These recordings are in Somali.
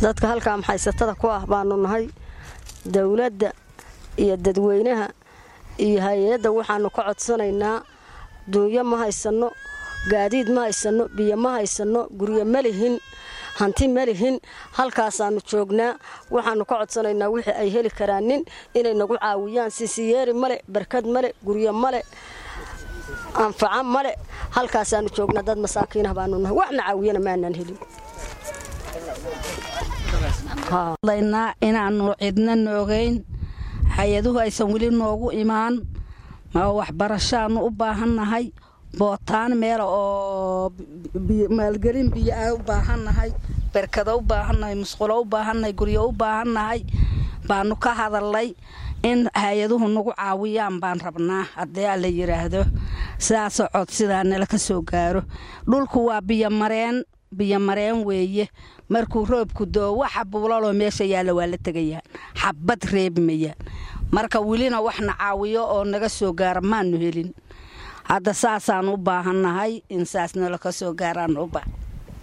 dadka halkaa maxaysatada ku ah baanu nahay dowladda iyo dadweynaha iyo hay-adda waxaanu ka codsanaynaa duunyo ma haysanno gaadiid ma haysanno biyo ma haysanno guryo ma lihin hanti ma lihin halkaasaanu joognaa waxaanu ka codsanaynaa wixii ay heli karaanin inay nagu caawiyaan sisiyeeri male barkad male guryo male anfaca male halkaasaanu joognaa dad masaakiinah baanu nahay waxna caawiyana maanaan helin laynaa inaanu cidna noogeyn hay-aduhu aysan weli noogu imaan waxbarashaanu u baahannahay bootaan meela oo maalgelin biyo a u baahannahay berkado u baahannahay musqulo u baahannahay guryo u baahannahay baanu ka hadalnay in hay-aduhu nagu caawiyaan baan rabnaa haddii alla yidhaahdo sidaasoo codsidaa nala ka soo gaaro dhulku waa biyomareen biyomareen weeye markuu roobku doo waxa buulaloo meesha yaalla waa la tegayaan xabad reebmayaan marka welina waxna caawiyo oo naga soo gaara maanu helin hadda saasaan u baahannahay in saas nala ka soo gaaraan u baahan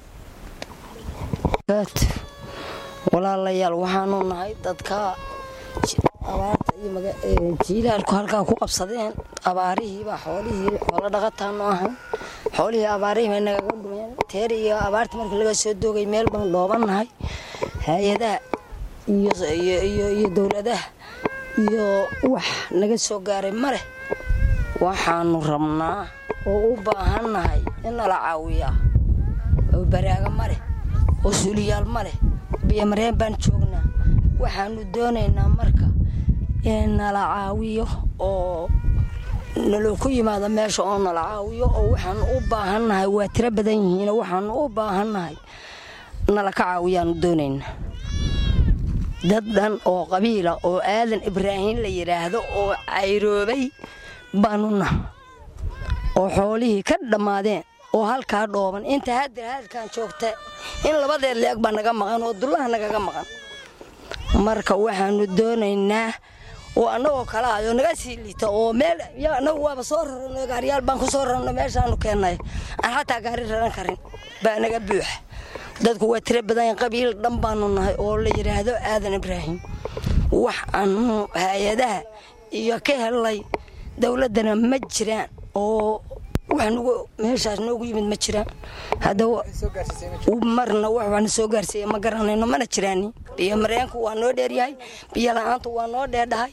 walaalayaal waxaanu nahay dadka abaarta iyo jiilaalku halkaa ku qabsadeen abaarihiibaa xoolihii xoolo dhaqataanu ahayn xoolihii abaarihii bay nagaga dhumeen teer iyo abaarta markii laga soo doogay meel baan dhoobannahay hay-adaha iyo dowladaha iyo wax naga soo gaaray ma leh waxaanu rabnaa oo u baahannahay in nala caawiyaa oo baraaga ma leh oo suuliyaal ma leh biyomareen baan joognaa waxaanu doonaynaa marka in nala caawiyo oo naloo ku yimaado meesha oo nala caawiyo oo waxaanu u baahannahay waa tiro badan yihiin waxaanu u baahannahay nala ka caawiyaanu doonaynaa dad dhan oo qabiila oo aadan ibraahiim la yidhaahdo oo cayroobay baanu naha oo xoolihii ka dhammaadeen oo halkaa dhooban inta hadir haadkaan joogta in labadeed leeg baa naga maqan oo dullaha nagaga maqan marka waxaanu doonaynaa oo annagoo kala ayo naga sii liita oo meel anagu waaba soo rarano gaariyaal baan ku soo rarno meeshaanu keennay aan xataa gaari raran karin baa naga buuxa dadku waa tiro badan qabiil dhan baanu nahay oo la yidhaahdo aadan ibraahim wax aanu hay-adaha iyo ka helnay dowladdana ma jiraan oo wax nagu meeshaas noogu yimid ma jiraan hadda marna wax waxna soo gaarsiiya ma garanayno mana jiraani biyo mareenku waa noo dheeryahay biyo la-aantu waa noo dheerdhahay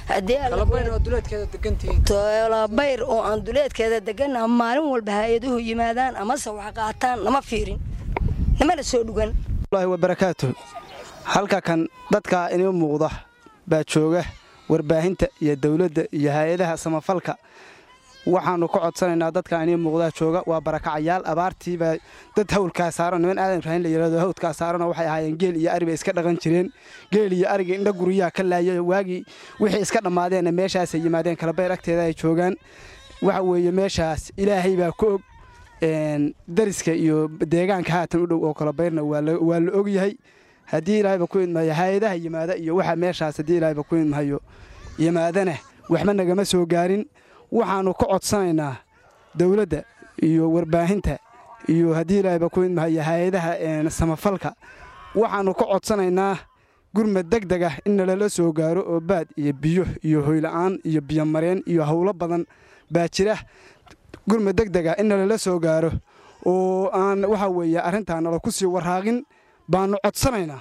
tolabayr oo aan duleedkeeda degana maalin walba hay-aduhu yimaadaan amase wax qaataan nama fiirin namana soo dhugan wabarakaatu halka kan dadka inoo muuqda baa jooga warbaahinta iyo dowladda iyo hay-adaha samafalka waxaanu ka codsanaynaa dadka inii muuqdaa jooga waa barakacayaal abaartiibaa dad hawlkaa saaran niman aadan ibraahim la yidhahdo hawdkaa saaranoo waxay ahaayeen geel iyo ari bay iska dhaqan jireen geel iyo ariga indha guryaha ka laayay waagii wixii iska dhammaadeenna meeshaasay yimaadeen kalabayr agteeda ay joogaan waxa weeye meeshaas ilaahay baa ka og dariska iyo deegaanka haatan u dhow oo kalabayrna waa la ogyahay haddii ilaahayba ku idmahayo hay-adaha yimaada iyo waxa meeshaas haddii ilaahayba ku idmahayo yimaadana waxba nagama soo gaarin waxaannu ka codsanaynaa dowladda iyo warbaahinta iyo haddii ilaahayba ku idmahayo hay-adaha samafalka waxaannu ka codsanaynaa gurmad deg deg ah in nalala soo gaaro oo baad iyo biyo iyo hoyla'aan iyo biyomareen iyo howlo badan baa jira gurmad deg deg ah in nalala soo gaaro oo aan waxa weeye arrintaa nala ku sii waraaqin baannu codsanaynaa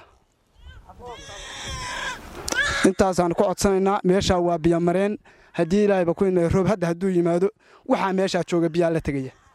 intaasaannu ka codsanaynaa meeshaa waa biyomareen haddii ilaahayba ku idmaya roob hadda hadduu yimaado waxaa meeshaa jooga biyaa la tegaya